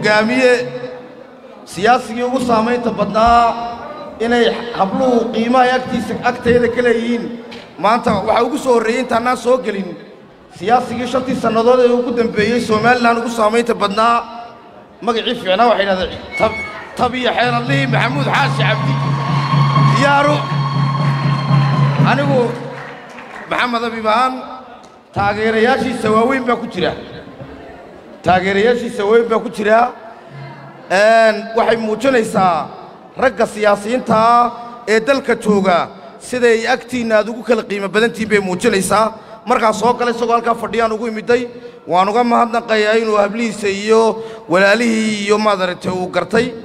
hoggaamiye siyaasigii ugu saamaynta badnaa inay habluhu qiimahay agtiisa agteeda ka leeyihiin maanta waxaa ugu soo horreeyey intaanaan soo gelin siyaasigii shantii sannadood ee ugu dambeeyey somalilan ugu saamaynta badnaa magacii fiicnaa waxay idhahdeen tabiya xeeladlihii maxamuud xaashi cabdi diyaaru anigu maxamed abibaan taageerayaashiisa waaweyn baa ku jira taageerayaashiisa waaweyn baa ku jira waxay muujinaysaa ragga siyaasiyiinta ah ee dalka jooga siday agtiinna aad ugu kala qiimo badantihin bay muujinaysaa markaa soo gala isagoo halkaa fadhiyaan ugu imidday waan uga mahadnaqayaa inuu hablihiisa iyo walaalihii iyo maadaragtay uu gartay